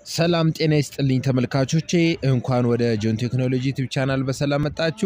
ሰላም ጤና ይስጥልኝ ተመልካቾቼ፣ እንኳን ወደ ጆን ቴክኖሎጂ ዩቲዩብ ቻናል በሰላም መጣችሁ።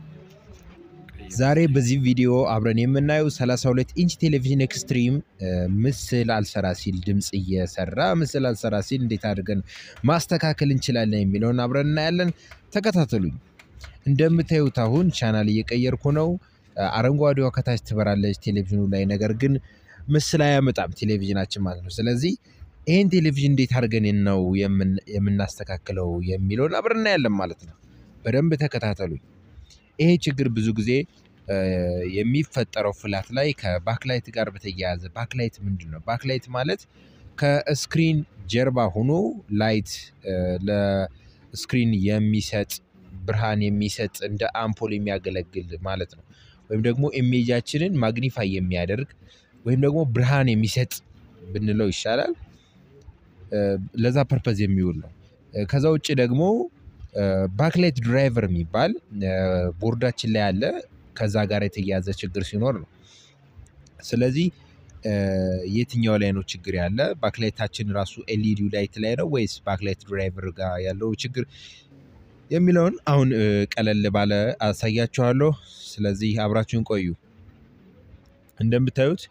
ዛሬ በዚህ ቪዲዮ አብረን የምናየው 32 ኢንች ቴሌቪዥን ኤክስትሪም ምስል አልሰራ ሲል ድምፅ እየሰራ ምስል አልሰራ ሲል እንዴት አድርገን ማስተካከል እንችላለን የሚለውን አብረን እናያለን። ተከታተሉኝ። እንደምታዩት አሁን ቻናል እየቀየርኩ ነው። አረንጓዴዋ ከታች ትበራለች ቴሌቪዥኑ ላይ፣ ነገር ግን ምስል አያመጣም ቴሌቪዥናችን ማለት ነው። ስለዚህ ይህን ቴሌቪዥን እንዴት አድርገን ነው የምናስተካክለው የሚለውን አብረን እናያለን ማለት ነው። በደንብ ተከታተሉኝ። ይሄ ችግር ብዙ ጊዜ የሚፈጠረው ፍላት ላይ ከባክላይት ጋር በተያያዘ ባክላይት ምንድን ነው? ባክላይት ማለት ከስክሪን ጀርባ ሆኖ ላይት ለስክሪን የሚሰጥ ብርሃን የሚሰጥ እንደ አምፖል የሚያገለግል ማለት ነው። ወይም ደግሞ ኢሜጃችንን ማግኒፋይ የሚያደርግ ወይም ደግሞ ብርሃን የሚሰጥ ብንለው ይሻላል። ለዛ ፐርፐዝ የሚውል ነው። ከዛ ውጭ ደግሞ ባክላይት ድራይቨር የሚባል ቦርዳችን ላይ አለ። ከዛ ጋር የተያያዘ ችግር ሲኖር ነው። ስለዚህ የትኛው ላይ ነው ችግር ያለ? ባክላይታችን ራሱ ኤልኢዲ ላይት ላይ ነው ወይስ ባክላይት ድራይቨር ጋር ያለው ችግር የሚለውን አሁን ቀለል ባለ አሳያችኋለሁ። ስለዚህ አብራችሁን ቆዩ። እንደምታዩት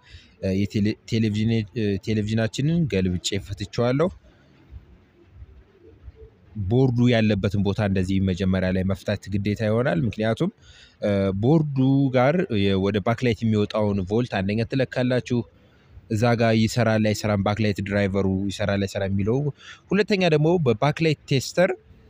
ቴሌቪዥናችንን ገልብጬ ፈትቼዋለሁ። ቦርዱ ያለበትን ቦታ እንደዚህ መጀመሪያ ላይ መፍታት ግዴታ ይሆናል። ምክንያቱም ቦርዱ ጋር ወደ ባክላይት የሚወጣውን ቮልት አንደኛ ትለካላችሁ። እዛ ጋር ይሰራል አይሰራም፣ ባክላይት ድራይቨሩ ይሰራል አይሰራም የሚለው። ሁለተኛ ደግሞ በባክላይት ቴስተር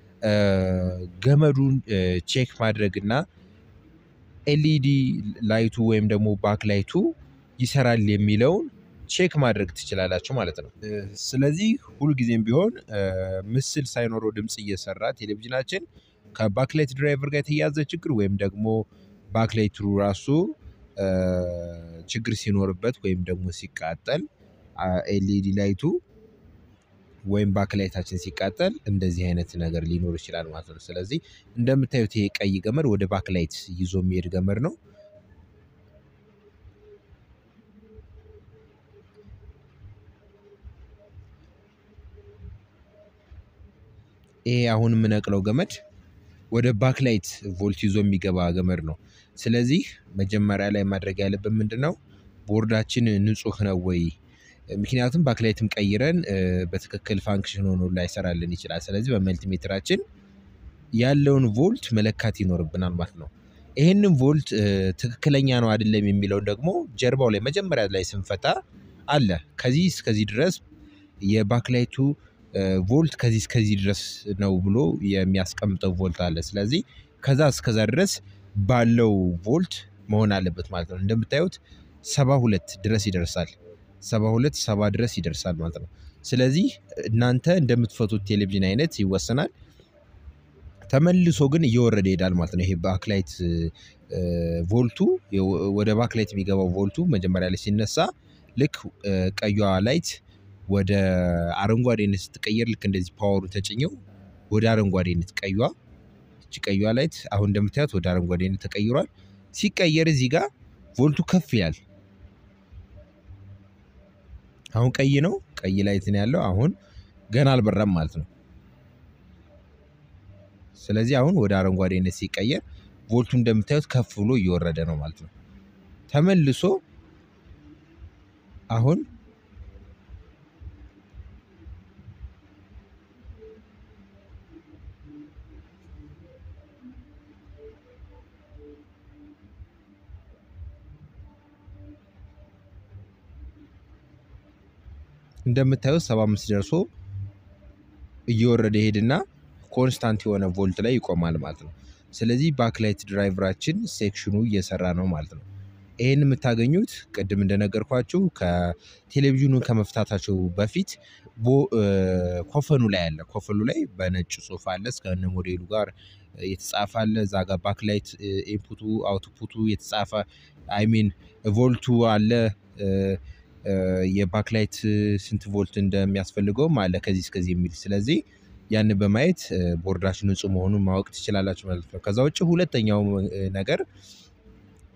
ገመዱን ቼክ ማድረግ እና ኤልኢዲ ላይቱ ወይም ደግሞ ባክላይቱ ይሰራል የሚለውን ቼክ ማድረግ ትችላላችሁ ማለት ነው። ስለዚህ ሁልጊዜም ቢሆን ምስል ሳይኖረው ድምፅ እየሰራ ቴሌቪዥናችን ከባክላይት ድራይቨር ጋር የተያያዘ ችግር ወይም ደግሞ ባክላይቱ ራሱ ችግር ሲኖርበት ወይም ደግሞ ሲቃጠል ኤልኢዲ ላይቱ ወይም ባክላይታችን ሲቃጠል እንደዚህ አይነት ነገር ሊኖር ይችላል ማለት ነው። ስለዚህ እንደምታዩት ይሄ ቀይ ገመድ ወደ ባክላይት ይዞ የሚሄድ ገመድ ነው። ይሄ አሁን የምነቅለው ገመድ ወደ ባክላይት ቮልት ይዞ የሚገባ ገመድ ነው። ስለዚህ መጀመሪያ ላይ ማድረግ ያለብን ምንድን ነው? ቦርዳችን ንጹህ ነው ወይ? ምክንያቱም ባክላይትም ቀይረን በትክክል ፋንክሽን ሆኖ ላይሰራልን ይችላል። ስለዚህ በመልቲሜትራችን ያለውን ቮልት መለካት ይኖርብናል ማለት ነው። ይህንን ቮልት ትክክለኛ ነው አይደለም የሚለውን ደግሞ ጀርባው ላይ መጀመሪያ ላይ ስንፈታ አለ ከዚህ እስከዚህ ድረስ የባክላይቱ ቮልት ከዚህ እስከዚህ ድረስ ነው ብሎ የሚያስቀምጠው ቮልት አለ። ስለዚህ ከዛ እስከዛ ድረስ ባለው ቮልት መሆን አለበት ማለት ነው። እንደምታዩት ሰባ ሁለት ድረስ ይደርሳል። ሰባ ሁለት ሰባ ድረስ ይደርሳል ማለት ነው። ስለዚህ እናንተ እንደምትፈቱት ቴሌቪዥን አይነት ይወሰናል። ተመልሶ ግን እየወረደ ይሄዳል ማለት ነው። ይሄ ባክላይት ቮልቱ ወደ ባክላይት የሚገባው ቮልቱ መጀመሪያ ላይ ሲነሳ ልክ ቀዩዋ ላይት ወደ አረንጓዴነት ስትቀየር ልክ እንደዚህ ፓወሩ ተጭኘው ወደ አረንጓዴነት ቀዩዋ እቺ ቀዩዋ ላይት አሁን እንደምታዩት ወደ አረንጓዴነት ተቀይሯል። ሲቀየር እዚህ ጋር ቮልቱ ከፍ ይላል። አሁን ቀይ ነው፣ ቀይ ላይት ነው ያለው። አሁን ገና አልበራም ማለት ነው። ስለዚህ አሁን ወደ አረንጓዴነት ሲቀየር ቮልቱ እንደምታዩት ከፍ ብሎ እየወረደ ነው ማለት ነው። ተመልሶ አሁን እንደምታዩት ሰባ አምስት ደርሶ እየወረደ ሄድና ኮንስታንት የሆነ ቮልት ላይ ይቆማል ማለት ነው። ስለዚህ ባክላይት ድራይቨራችን ሴክሽኑ እየሰራ ነው ማለት ነው። ይህን የምታገኙት ቅድም እንደነገርኳችሁ ከቴሌቪዥኑ ከመፍታታቸው በፊት ኮፈኑ ላይ አለ። ኮፈኑ ላይ በነጭ ጽሑፍ አለ እስከነ ሞዴሉ ጋር የተጻፈ አለ። እዛ ጋር ባክላይት ኢንፑቱ አውትፑቱ የተጻፈ አይሚን ቮልቱ አለ። የባክላይት ስንት ቮልት እንደሚያስፈልገውም አለ ከዚህ እስከዚህ የሚል ስለዚህ ያንን በማየት ቦርዳችሁ ንጹህ መሆኑን ማወቅ ትችላላችሁ ማለት ነው። ከዛ ውጭ ሁለተኛው ነገር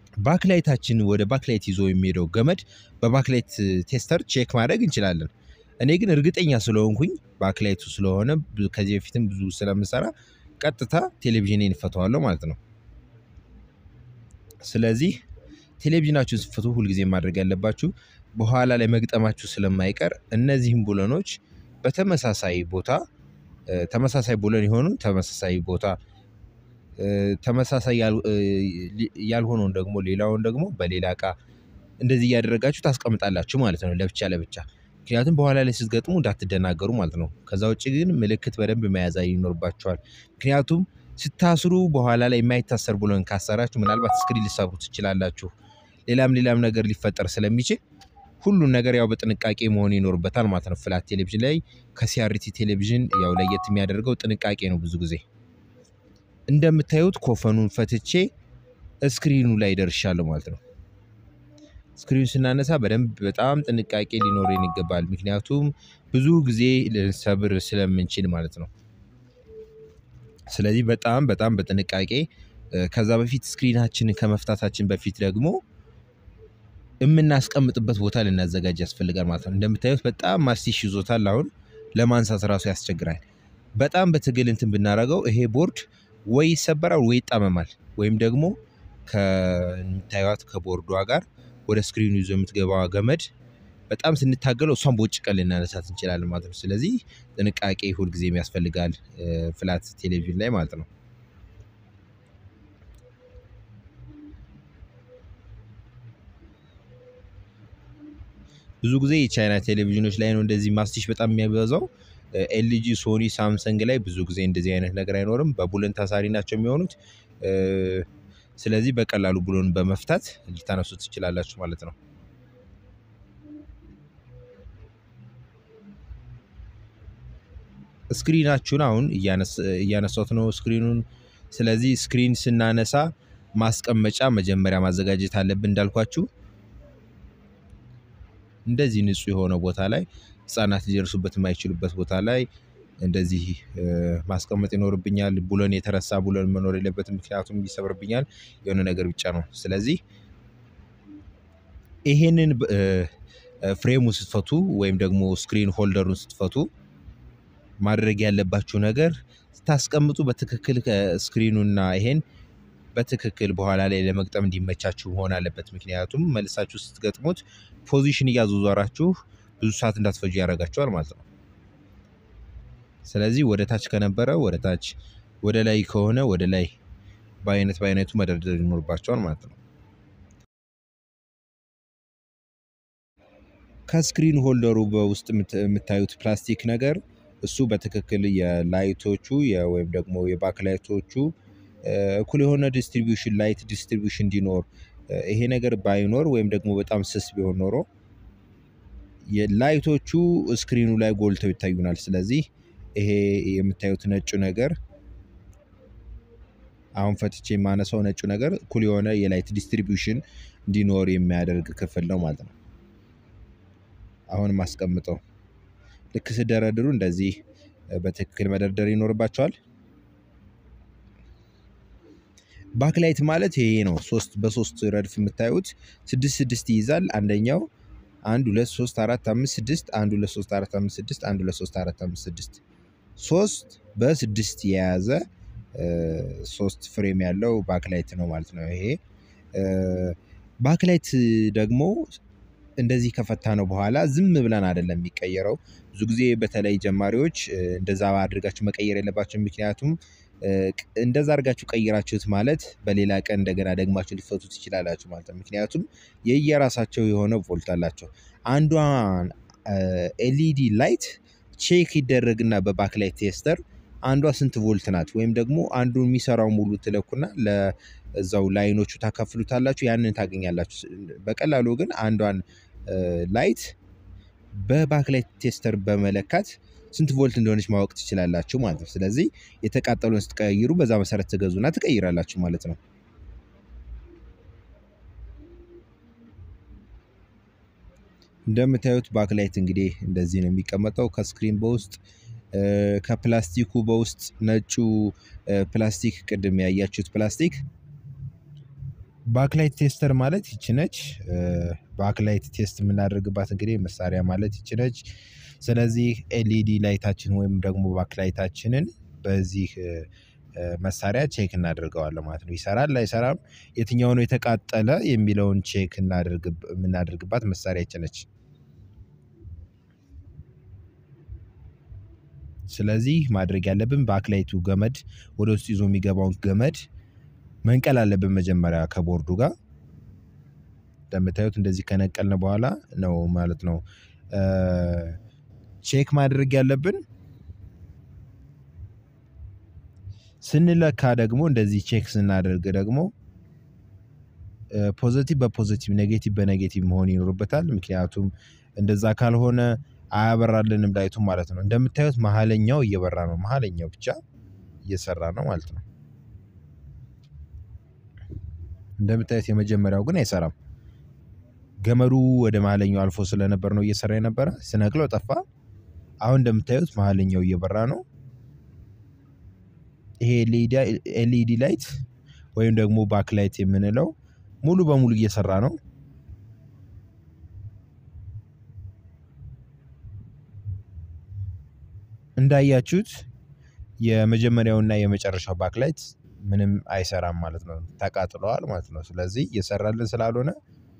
ባክላይታችን ወደ ባክላይት ይዞ የሚሄደው ገመድ በባክላይት ቴስተር ቼክ ማድረግ እንችላለን። እኔ ግን እርግጠኛ ስለሆንኩኝ ባክላይቱ ስለሆነ ከዚህ በፊትም ብዙ ስለምሰራ ቀጥታ ቴሌቪዥኔን እፈተዋለሁ ማለት ነው። ስለዚህ ቴሌቪዥናችሁን ስትፈቱ ሁልጊዜ ማድረግ ያለባችሁ በኋላ ላይ መግጠማችሁ ስለማይቀር እነዚህም ቡለኖች በተመሳሳይ ቦታ ተመሳሳይ ቡለን የሆኑ ተመሳሳይ ቦታ ተመሳሳይ ያልሆነውን ደግሞ ሌላውን ደግሞ በሌላ እቃ እንደዚህ እያደረጋችሁ ታስቀምጣላችሁ ማለት ነው፣ ለብቻ ለብቻ። ምክንያቱም በኋላ ላይ ስትገጥሙ እንዳትደናገሩ ማለት ነው። ከዛ ውጭ ግን ምልክት በደንብ መያዝ ይኖርባችኋል። ምክንያቱም ስታስሩ በኋላ ላይ የማይታሰር ቡለን ካሰራችሁ ምናልባት ስክሪን ሊሰብሩ ትችላላችሁ። ሌላም ሌላም ነገር ሊፈጠር ስለሚችል ሁሉን ነገር ያው በጥንቃቄ መሆን ይኖርበታል ማለት ነው። ፍላት ቴሌቪዥን ላይ ከሲአርቲ ቴሌቪዥን ያው ለየት የሚያደርገው ጥንቃቄ ነው። ብዙ ጊዜ እንደምታዩት ኮፈኑን ፈትቼ ስክሪኑ ላይ ደርሻለሁ ማለት ነው። ስክሪኑ ስናነሳ በደንብ በጣም ጥንቃቄ ሊኖረን ይገባል። ምክንያቱም ብዙ ጊዜ ልንሰብር ስለምንችል ማለት ነው። ስለዚህ በጣም በጣም በጥንቃቄ ከዛ በፊት ስክሪናችንን ከመፍታታችን በፊት ደግሞ የምናስቀምጥበት ቦታ ልናዘጋጅ ያስፈልጋል ማለት ነው። እንደምታዩት በጣም ማስቲሽ ይዞታል። አሁን ለማንሳት ራሱ ያስቸግራል። በጣም በትግል እንትን ብናደርገው ይሄ ቦርድ ወይ ይሰበራል ወይ ይጣመማል ወይም ደግሞ ከምታዩት ከቦርዷ ጋር ወደ ስክሪኑ ይዞ የምትገባዋ ገመድ በጣም ስንታገለው እሷን በውጭቀን ልናነሳት እንችላለን ማለት ነው። ስለዚህ ጥንቃቄ ሁልጊዜም ያስፈልጋል ፍላት ቴሌቪዥን ላይ ማለት ነው። ብዙ ጊዜ የቻይና ቴሌቪዥኖች ላይ ነው እንደዚህ ማስቲሽ በጣም የሚያበዛው። ኤልጂ፣ ሶኒ፣ ሳምሰንግ ላይ ብዙ ጊዜ እንደዚህ አይነት ነገር አይኖርም። በቡለን ታሳሪ ናቸው የሚሆኑት። ስለዚህ በቀላሉ ቡለን በመፍታት ልታነሱት ትችላላችሁ ማለት ነው። ስክሪናችሁን አሁን እያነሳሁት ነው ስክሪኑን። ስለዚህ ስክሪን ስናነሳ ማስቀመጫ መጀመሪያ ማዘጋጀት አለብን እንዳልኳችሁ እንደዚህ ንጹህ የሆነ ቦታ ላይ ህጻናት ሊደርሱበት የማይችሉበት ቦታ ላይ እንደዚህ ማስቀመጥ ይኖርብኛል። ቡለን የተረሳ ቡለን መኖር የለበትም፣ ምክንያቱም ይሰብርብኛል የሆነ ነገር ብቻ ነው። ስለዚህ ይሄንን ፍሬሙ ስትፈቱ ወይም ደግሞ ስክሪን ሆልደሩን ስትፈቱ ማድረግ ያለባችሁ ነገር ስታስቀምጡ በትክክል ስክሪኑና ይሄን በትክክል በኋላ ላይ ለመግጠም እንዲመቻችሁ መሆን አለበት። ምክንያቱም መልሳችሁ ስትገጥሙት ፖዚሽን እያዞዟራችሁ ብዙ ሰዓት እንዳትፈጁ ያደርጋችኋል ማለት ነው። ስለዚህ ወደ ታች ከነበረ ወደ ታች፣ ወደ ላይ ከሆነ ወደ ላይ በአይነት በአይነቱ መደርደር ይኖርባቸዋል ማለት ነው። ከስክሪን ሆልደሩ በውስጥ የምታዩት ፕላስቲክ ነገር እሱ በትክክል የላይቶቹ ወይም ደግሞ የባክ ላይቶቹ እኩል የሆነ ዲስትሪቢዩሽን ላይት ዲስትሪቢዩሽን እንዲኖር ይሄ ነገር ባይኖር ወይም ደግሞ በጣም ስስ ቢሆን ኖሮ ላይቶቹ ስክሪኑ ላይ ጎልተው ይታዩናል። ስለዚህ ይሄ የምታዩት ነጩ ነገር አሁን ፈትቼ የማነሳው ነጩ ነገር እኩል የሆነ የላይት ዲስትሪቢዩሽን እንዲኖር የሚያደርግ ክፍል ነው ማለት ነው። አሁን ማስቀምጠው ልክ ስደረድሩ እንደዚህ በትክክል መደርደር ይኖርባቸዋል። ባክላይት ማለት ይሄ ነው። ሶስት በሶስት ረድፍ የምታዩት ስድስት ስድስት ይይዛል። አንደኛው አንድ ሁለት ሶስት አራት አምስት ስድስት አንድ ሁለት ሶስት አራት አምስት ስድስት አንድ ሁለት ሶስት አራት አምስት ስድስት ሶስት በስድስት የያዘ ሶስት ፍሬም ያለው ባክላይት ነው ማለት ነው። ይሄ ባክላይት ደግሞ እንደዚህ ከፈታ ነው በኋላ ዝም ብለን አይደለም የሚቀየረው። ብዙ ጊዜ በተለይ ጀማሪዎች እንደዛ አድርጋችሁ መቀየር የለባቸው። ምክንያቱም እንደዛ አድርጋችሁ ቀይራችሁት ማለት በሌላ ቀን እንደገና ደግማችሁ ሊፈቱ ትችላላችሁ ማለት ነው። ምክንያቱም የየራሳቸው የሆነ ቮልት አላቸው። አንዷን ኤልኢዲ ላይት ቼክ ይደረግና በባክላይት ቴስተር አንዷ ስንት ቮልት ናት ወይም ደግሞ አንዱ የሚሰራው ሙሉ ትለኩና ለዛው ላይኖቹ ታካፍሉታላችሁ፣ ያንን ታገኛላችሁ። በቀላሉ ግን አንዷን ላይት በባክላይት ቴስተር በመለካት ስንት ቮልት እንደሆነች ማወቅ ትችላላችሁ ማለት ነው። ስለዚህ የተቃጠሉን ስትቀይሩ በዛ መሰረት ትገዙና ትቀይራላችሁ ማለት ነው። እንደምታዩት ባክላይት እንግዲህ እንደዚህ ነው የሚቀመጠው ከስክሪን በውስጥ ከፕላስቲኩ በውስጥ ነጩ ፕላስቲክ ቅድም ያያችሁት ፕላስቲክ ባክላይት ቴስተር ማለት ይች ነች። ባክላይት ቴስት የምናደርግባት እንግዲህ መሳሪያ ማለት ይች ነች። ስለዚህ ኤልኢዲ ላይታችን ወይም ደግሞ ባክላይታችንን በዚህ መሳሪያ ቼክ እናደርገዋለን ማለት ነው። ይሰራል አይሰራም፣ የትኛው ነው የተቃጠለ የሚለውን ቼክ የምናደርግባት መሳሪያች ነች። ስለዚህ ማድረግ ያለብን ባክላይቱ ገመድ ወደ ውስጥ ይዞ የሚገባውን ገመድ መንቀል አለብን መጀመሪያ ከቦርዱ ጋር እንደምታዩት እንደዚህ ከነቀልን በኋላ ነው ማለት ነው ቼክ ማድረግ ያለብን። ስንለካ ደግሞ እንደዚህ ቼክ ስናደርግ ደግሞ ፖዘቲቭ በፖዘቲቭ ኔጌቲቭ በኔጌቲቭ መሆን ይኖርበታል። ምክንያቱም እንደዛ ካልሆነ አያበራልንም ላይቱ ማለት ነው። እንደምታዩት መሀለኛው እየበራ ነው፣ መሀለኛው ብቻ እየሰራ ነው ማለት ነው። እንደምታዩት የመጀመሪያው ግን አይሰራም። ገመዱ ወደ መሀለኛው አልፎ ስለነበር ነው እየሰራ የነበረ። ስነቅለው ጠፋ። አሁን እንደምታዩት መሀለኛው እየበራ ነው። ይሄ ኤልኢዲ ላይት ወይም ደግሞ ባክላይት የምንለው ሙሉ በሙሉ እየሰራ ነው። እንዳያችሁት የመጀመሪያውና የመጨረሻው ባክላይት ምንም አይሰራም ማለት ነው፣ ተቃጥለዋል ማለት ነው። ስለዚህ እየሰራልን ስላልሆነ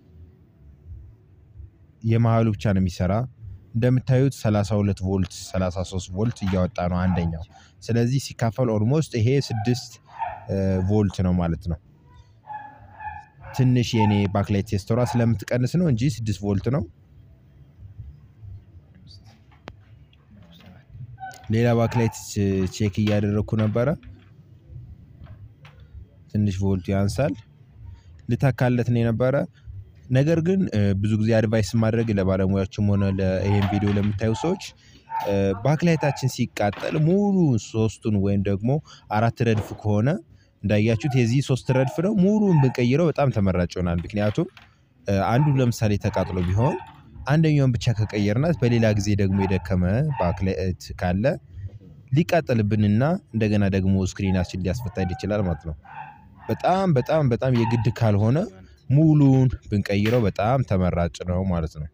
የመሀሉ ብቻ ነው የሚሰራ። እንደምታዩት 32 ቮልት 33 ቮልት እያወጣ ነው አንደኛው። ስለዚህ ሲካፈል ኦልሞስት ይሄ ስድስት ቮልት ነው ማለት ነው። ትንሽ የኔ ባክላይት ቴስተሯ ስለምትቀንስ ነው እንጂ ስድስት ቮልት ነው። ሌላ ባክላይት ቼክ እያደረግኩ ነበረ። ትንሽ ቮልቱ ያንሳል። ልታካለት ነው የነበረ ነገር ግን ብዙ ጊዜ አድቫይስ ማድረግ ለባለሙያዎችም ሆነ ይህን ቪዲዮ ለምታዩ ሰዎች ባክላይታችን ሲቃጠል ሙሉ ሶስቱን ወይም ደግሞ አራት ረድፍ ከሆነ እንዳያችሁት የዚህ ሶስት ረድፍ ነው ሙሉን ብንቀይረው በጣም ተመራጭ ይሆናል። ምክንያቱም አንዱ ለምሳሌ ተቃጥሎ ቢሆን አንደኛውን ብቻ ከቀየርናት በሌላ ጊዜ ደግሞ የደከመ ባክላይት ካለ ሊቃጠልብንና እንደገና ደግሞ ስክሪናችን ሊያስፈታድ ይችላል ማለት ነው። በጣም በጣም በጣም የግድ ካልሆነ ሙሉን ብንቀይረው በጣም ተመራጭ ነው ማለት ነው።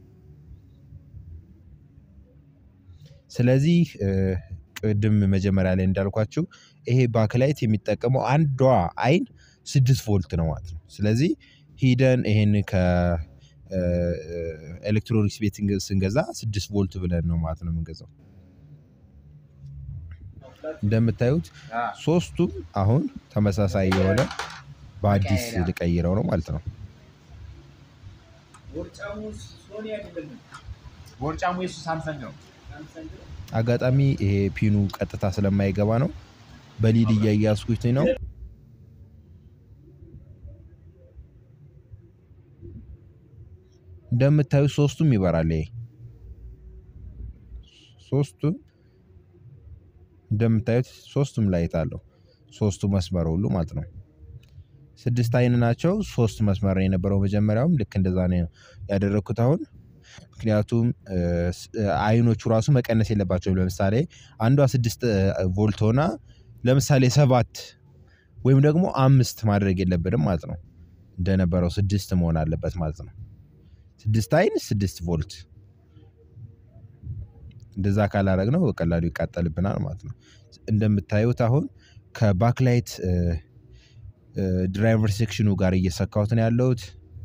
ስለዚህ ቅድም መጀመሪያ ላይ እንዳልኳችሁ ይሄ ባክላይት የሚጠቀመው አንዷ አይን ስድስት ቮልት ነው ማለት ነው። ስለዚህ ሂደን ይሄን ከኤሌክትሮኒክስ ቤት ስንገዛ ስድስት ቮልት ብለን ነው ማለት ነው የምንገዛው። እንደምታዩት ሶስቱም አሁን ተመሳሳይ የሆነ በአዲስ ልቀይረው ነው ማለት ነው። አጋጣሚ ይሄ ፒኑ ቀጥታ ስለማይገባ ነው በሊድ እያያዝኩት ነው። እንደምታዩት ሶስቱም ይበራል። ይሄ ሶስቱም እንደምታዩት ሶስቱም ላይት አለው። ሶስቱ መስመር ሁሉ ማለት ነው። ስድስት አይን ናቸው። ሶስት መስመር የነበረው መጀመሪያውም ልክ እንደዛ ነው ያደረግኩት አሁን ምክንያቱም አይኖቹ ራሱ መቀነስ የለባቸውም። ለምሳሌ አንዷ ስድስት ቮልት ሆና ለምሳሌ ሰባት ወይም ደግሞ አምስት ማድረግ የለብንም ማለት ነው። እንደነበረው ስድስት መሆን አለበት ማለት ነው። ስድስት አይን ስድስት ቮልት እንደዛ ካላረግ ነው በቀላሉ ይቃጠልብናል ማለት ነው። እንደምታዩት አሁን ከባክላይት ድራይቨር ሴክሽኑ ጋር እየሰካሁት ነው ያለሁት።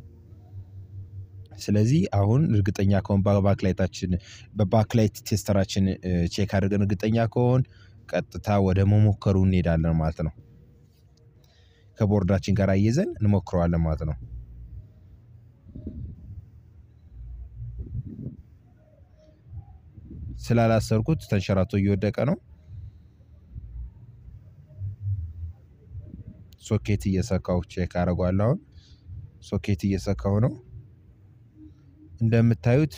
ስለዚህ አሁን እርግጠኛ ከሆን በባክላይታችን በባክላይት ቴስተራችን ቼክ አድርገን እርግጠኛ ከሆን ቀጥታ ወደ መሞከሩ እንሄዳለን ማለት ነው። ከቦርዳችን ጋር አየዘን እንሞክረዋለን ማለት ነው። ስላላሰርኩት ተንሸራቶ እየወደቀ ነው። ሶኬት እየሰካው ቼክ አደርገዋለሁ። አሁን ሶኬት እየሰካው ነው። እንደምታዩት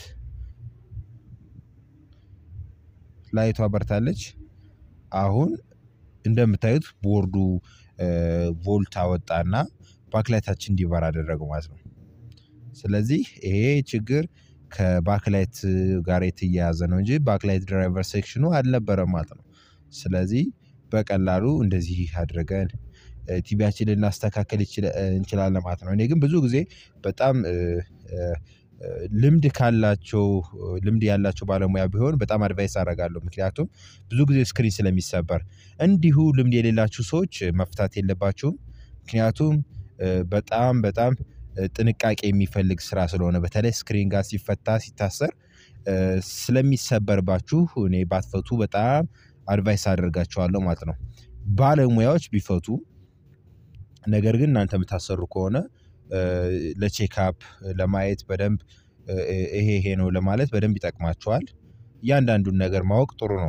ላይቷ በርታለች። አሁን እንደምታዩት ቦርዱ ቮልት አወጣና ባክላይታችን እንዲበራ አደረገው ማለት ነው። ስለዚህ ይሄ ችግር ከባክላይት ጋር የተያያዘ ነው እንጂ ባክላይት ድራይቨር ሴክሽኑ አልነበረም ማለት ነው። ስለዚህ በቀላሉ እንደዚህ አድርገን ቲቪያችንን ልናስተካከል እንችላለን ማለት ነው። እኔ ግን ብዙ ጊዜ በጣም ልምድ ካላቸው ልምድ ያላቸው ባለሙያ ቢሆን በጣም አድቫይስ አደርጋለሁ። ምክንያቱም ብዙ ጊዜ ስክሪን ስለሚሰበር እንዲሁ ልምድ የሌላችሁ ሰዎች መፍታት የለባችሁም። ምክንያቱም በጣም በጣም ጥንቃቄ የሚፈልግ ስራ ስለሆነ በተለይ ስክሪን ጋር ሲፈታ ሲታሰር ስለሚሰበርባችሁ እኔ ባትፈቱ በጣም አድቫይስ አደርጋችኋለሁ ማለት ነው። ባለሙያዎች ቢፈቱ ነገር ግን እናንተ የምታሰሩ ከሆነ ለቼክአፕ ለማየት በደንብ ይሄ ይሄ ነው ለማለት በደንብ ይጠቅማችኋል። እያንዳንዱን ነገር ማወቅ ጥሩ ነው።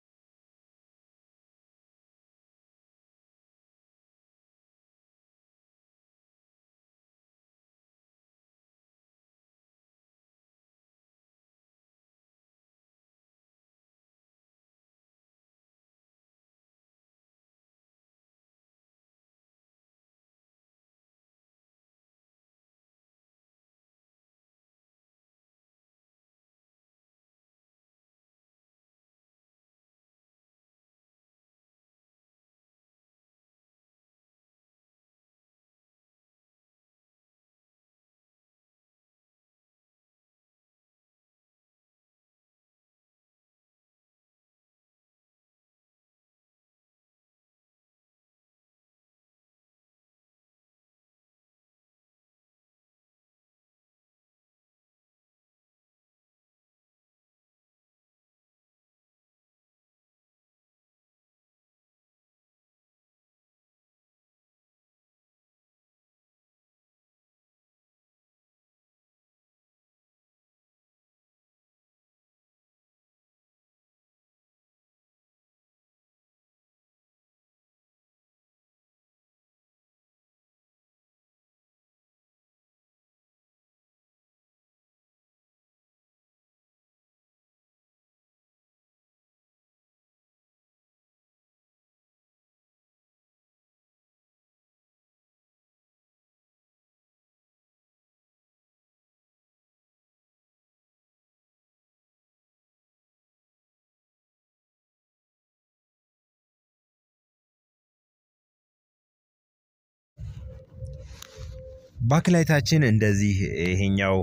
ባክላይታችን እንደዚህ ይሄኛው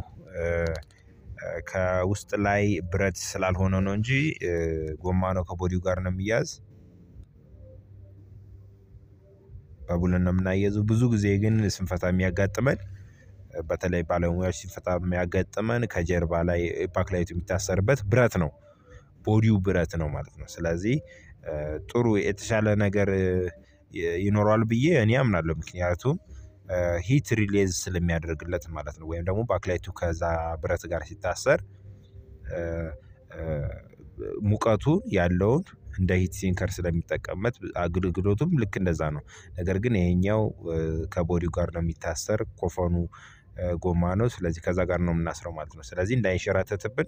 ከውስጥ ላይ ብረት ስላልሆነ ነው እንጂ ጎማ ነው ከቦዲው ጋር ነው የሚያዝ። በቡለን ነው የምናያይዘው። ብዙ ጊዜ ግን ስንፈታ የሚያጋጥመን በተለይ ባለሙያዎች ሲፈታ የሚያጋጥመን ከጀርባ ላይ ባክላይቱ የሚታሰርበት ብረት ነው። ቦዲው ብረት ነው ማለት ነው። ስለዚህ ጥሩ የተሻለ ነገር ይኖረዋል ብዬ እኔ አምናለሁ። ምክንያቱም ሂት ሪሌዝ ስለሚያደርግለት ማለት ነው። ወይም ደግሞ ባክላይቱ ከዛ ብረት ጋር ሲታሰር ሙቀቱን ያለውን እንደ ሂት ሲንከር ስለሚጠቀምበት አገልግሎቱም ልክ እንደዛ ነው። ነገር ግን ይሄኛው ከቦዲው ጋር ነው የሚታሰር ኮፈኑ ጎማ ነው። ስለዚህ ከዛ ጋር ነው የምናስረው ማለት ነው። ስለዚህ እንዳይንሸራተትብን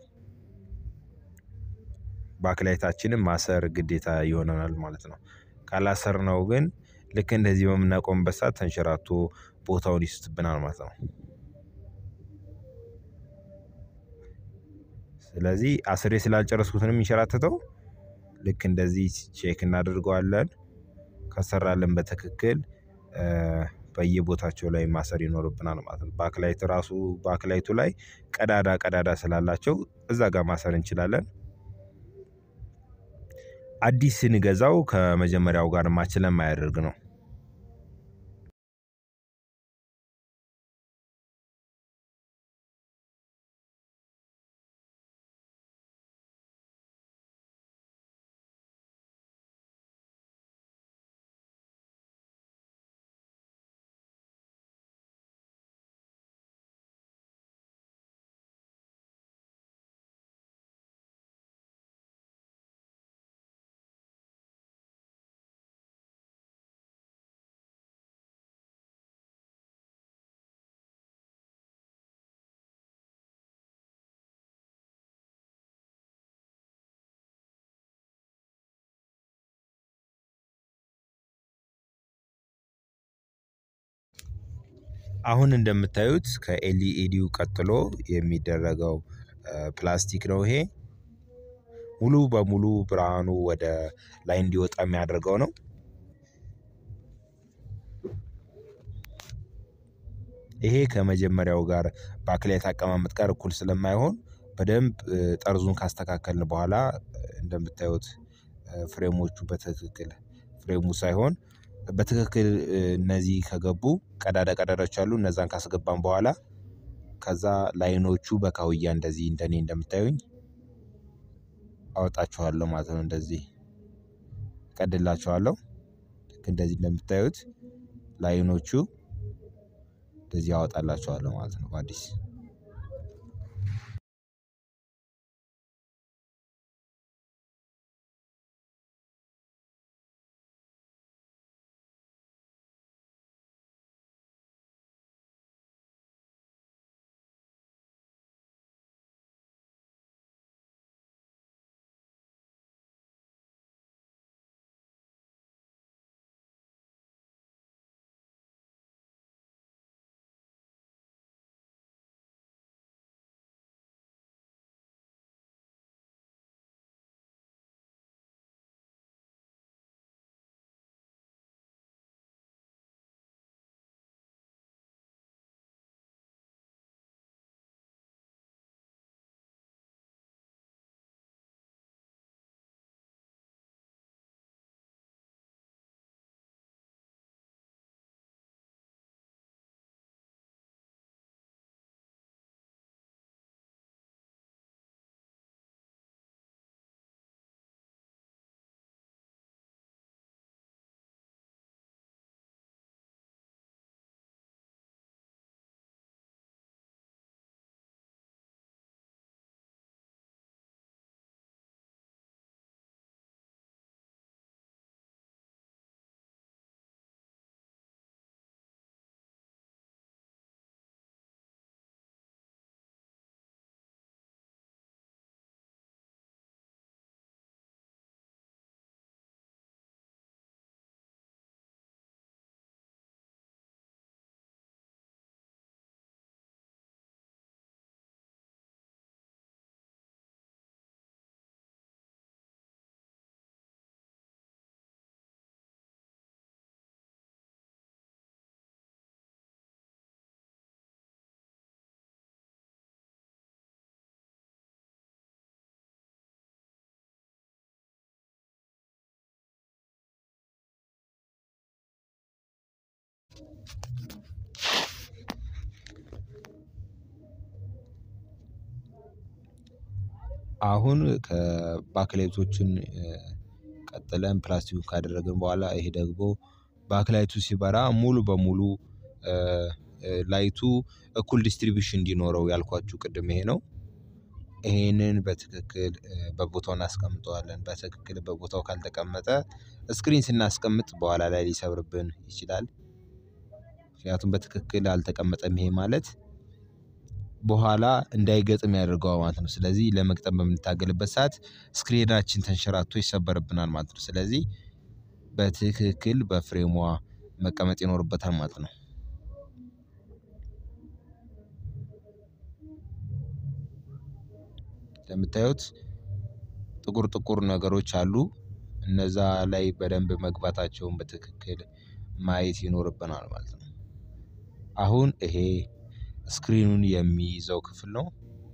ባክላይታችንን ማሰር ግዴታ ይሆነናል ማለት ነው። ካላሰርነው ግን ልክ እንደዚህ በምናቆምበት ሰዓት ተንሸራቶ ቦታውን ይስትብናል ማለት ነው። ስለዚህ አስሬ ስላልጨረስኩት ነው የሚንሸራተተው። ልክ እንደዚህ ቼክ እናደርገዋለን። ከሰራልን በትክክል በየቦታቸው ላይ ማሰር ይኖርብናል ማለት ነው። ባክላይት ራሱ ባክላይቱ ላይ ቀዳዳ ቀዳዳ ስላላቸው እዛ ጋር ማሰር እንችላለን። አዲስ ስንገዛው ከመጀመሪያው ጋር ማች ስለማያደርግ ነው። አሁን እንደምታዩት ከኤልኢዲው ቀጥሎ የሚደረገው ፕላስቲክ ነው። ይሄ ሙሉ በሙሉ ብርሃኑ ወደ ላይ እንዲወጣ የሚያደርገው ነው። ይሄ ከመጀመሪያው ጋር ባክላይት አቀማመጥ ጋር እኩል ስለማይሆን በደንብ ጠርዙን ካስተካከልን በኋላ እንደምታዩት ፍሬሞቹ በትክክል ፍሬሙ ሳይሆን በትክክል እነዚህ ከገቡ ቀዳዳ ቀዳዳዎች አሉ እነዛን ካስገባን በኋላ ከዛ ላይኖቹ በካውያ እንደዚህ እንደኔ እንደምታዩኝ አወጣችኋለሁ ማለት ነው። እንደዚህ ቀድላችኋለሁ። ልክ እንደዚህ እንደምታዩት ላይኖቹ እንደዚህ አወጣላችኋለሁ ማለት ነው። በአዲስ አሁን ከባክላይቶችን ቀጥለን ፕላስቲኩን ካደረግን በኋላ ይሄ ደግሞ ባክላይቱ ሲበራ ሙሉ በሙሉ ላይቱ እኩል ዲስትሪቢዩሽን እንዲኖረው ያልኳችሁ ቅድም ይሄ ነው። ይሄንን በትክክል በቦታው እናስቀምጠዋለን በትክክል በቦታው ካልተቀመጠ ስክሪን ስናስቀምጥ በኋላ ላይ ሊሰብርብን ይችላል። ምክንያቱም በትክክል አልተቀመጠም ይሄ ማለት በኋላ እንዳይገጥም ያደርገዋል ማለት ነው። ስለዚህ ለመግጠም በምንታገልበት ሰዓት ስክሪናችን ተንሸራቶ ይሰበርብናል ማለት ነው። ስለዚህ በትክክል በፍሬሟ መቀመጥ ይኖርበታል ማለት ነው። እንደምታዩት ጥቁር ጥቁር ነገሮች አሉ እነዛ ላይ በደንብ መግባታቸውን በትክክል ማየት ይኖርብናል ማለት ነው። አሁን ይሄ ስክሪኑን የሚይዘው ክፍል ነው።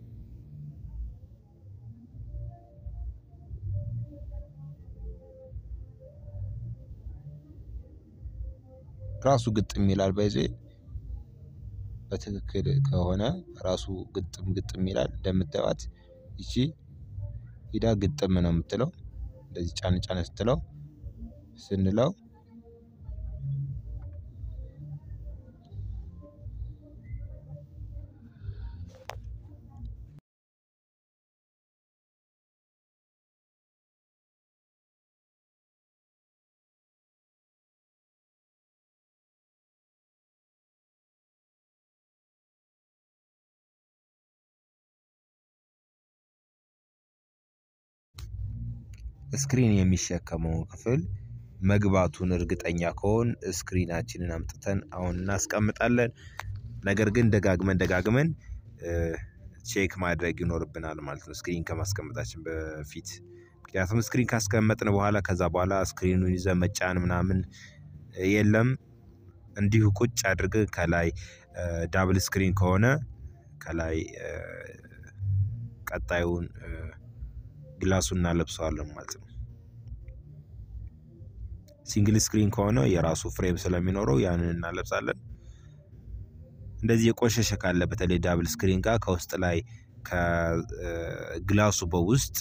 ራሱ ግጥም ይላል ባይ ዘ ዌይ በትክክል ከሆነ ራሱ ግጥም ግጥም ይላል እንደምታዩት ይቺ ሂዳ ግጥም ነው የምትለው እንደዚህ ጫን ጫን ስትለው ስንለው ስክሪን የሚሸከመውን ክፍል መግባቱን እርግጠኛ ከሆን ስክሪናችንን አምጥተን አሁን እናስቀምጣለን። ነገር ግን ደጋግመን ደጋግመን ቼክ ማድረግ ይኖርብናል ማለት ነው። ስክሪን ከማስቀመጣችን በፊት ምክንያቱም ስክሪን ካስቀመጥን በኋላ ከዛ በኋላ ስክሪኑን ይዘን መጫን ምናምን የለም። እንዲሁ ቁጭ አድርገን ከላይ ዳብል ስክሪን ከሆነ ከላይ ቀጣዩን ግላሱን እናለብሰዋለን ማለት ነው። ሲንግል ስክሪን ከሆነ የራሱ ፍሬም ስለሚኖረው ያንን እናለብሳለን። እንደዚህ የቆሸሸ ካለ በተለይ ዳብል ስክሪን ጋር ከውስጥ ላይ ከግላሱ በውስጥ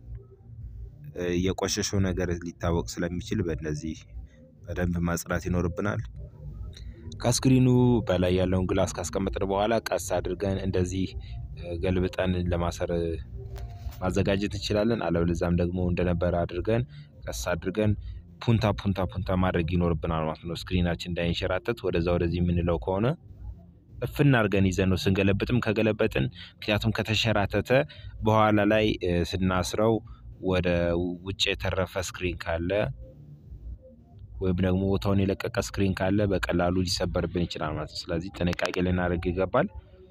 የቆሸሸው ነገር ሊታወቅ ስለሚችል በእነዚህ በደንብ ማጽዳት ይኖርብናል። ከስክሪኑ በላይ ያለውን ግላስ ካስቀመጥን በኋላ ቀስ አድርገን እንደዚህ ገልብጠን ለማሰር ማዘጋጀት እንችላለን። አለበለዚያም ደግሞ እንደነበረ አድርገን ቀስ አድርገን ፑንታ ፑንታ ፑንታ ማድረግ ይኖርብናል ማለት ነው። ስክሪናችን እንዳይንሸራተት ወደዛ ወደዚህ የምንለው ከሆነ እፍና አድርገን ይዘን ነው ስንገለብጥም ከገለበጥን ምክንያቱም ከተሸራተተ በኋላ ላይ ስናስረው ወደ ውጭ የተረፈ ስክሪን ካለ ወይም ደግሞ ቦታውን የለቀቀ ስክሪን ካለ በቀላሉ ሊሰበርብን ይችላል ማለት ነው። ስለዚህ ጥንቃቄ ልናደርግ ይገባል።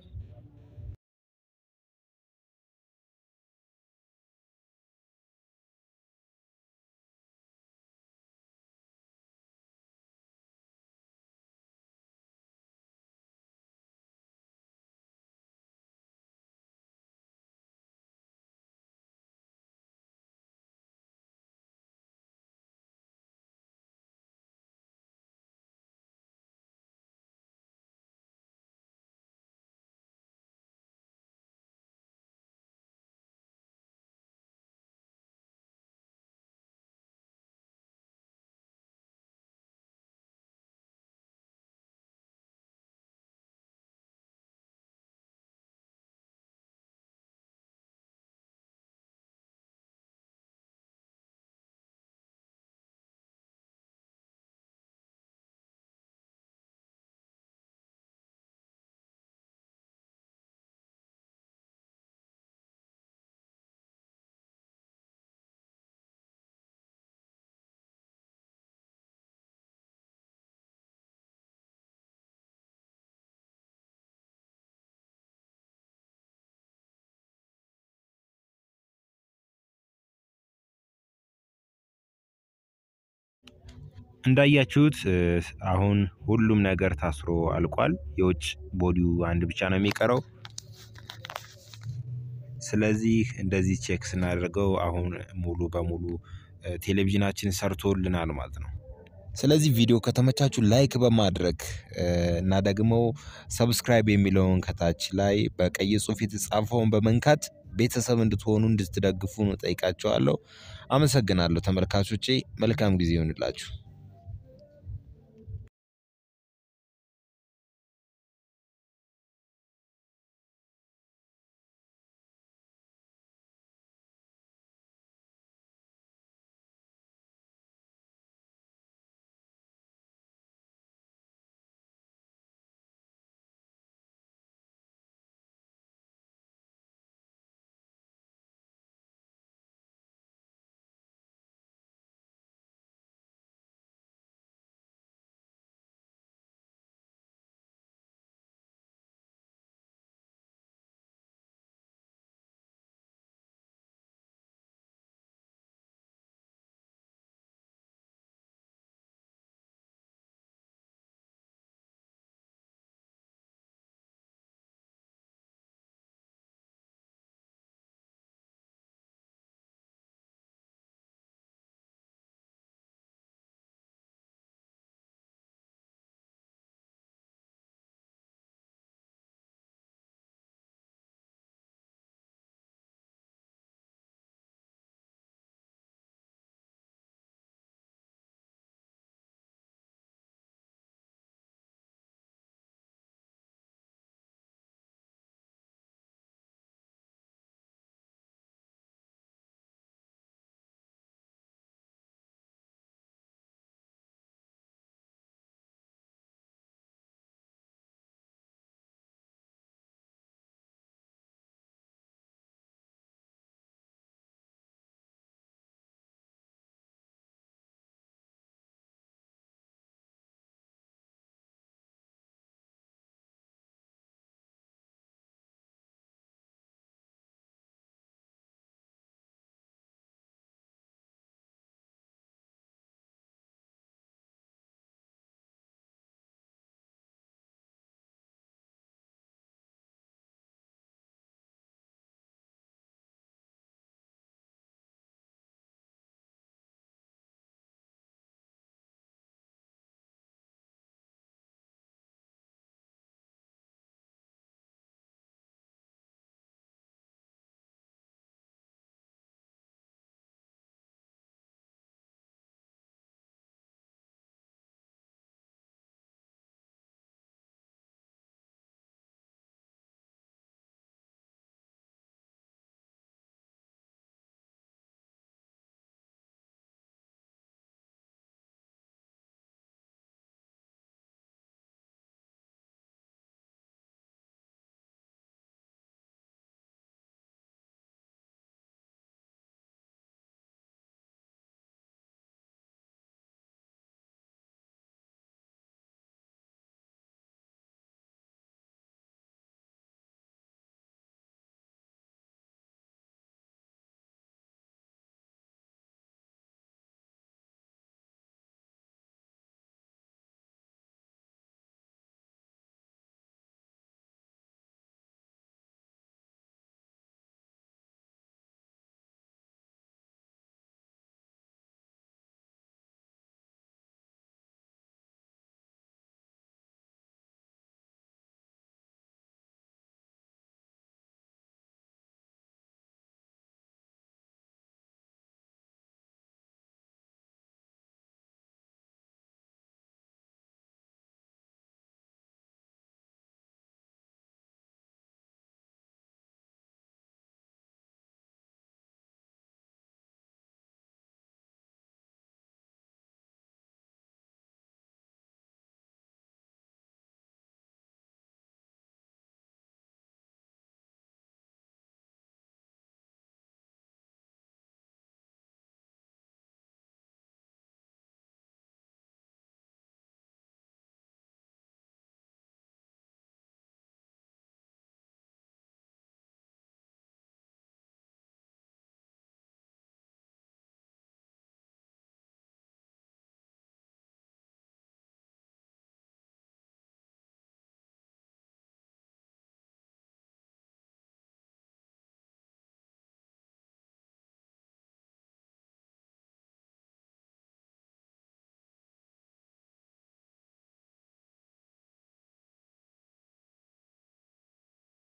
እንዳያችሁት አሁን ሁሉም ነገር ታስሮ አልቋል። የውጭ ቦዲው አንድ ብቻ ነው የሚቀረው። ስለዚህ እንደዚህ ቼክ ስናደርገው አሁን ሙሉ በሙሉ ቴሌቪዥናችን ሰርቶልናል ማለት ነው። ስለዚህ ቪዲዮ ከተመቻችሁ ላይክ በማድረግ እና ደግሞ ሰብስክራይብ የሚለውን ከታች ላይ በቀይ ጽሑፍ የተጻፈውን በመንካት ቤተሰብ እንድትሆኑ እንድትደግፉ ነው ጠይቃቸዋለሁ። አመሰግናለሁ ተመልካቾቼ፣ መልካም ጊዜ ይሆንላችሁ።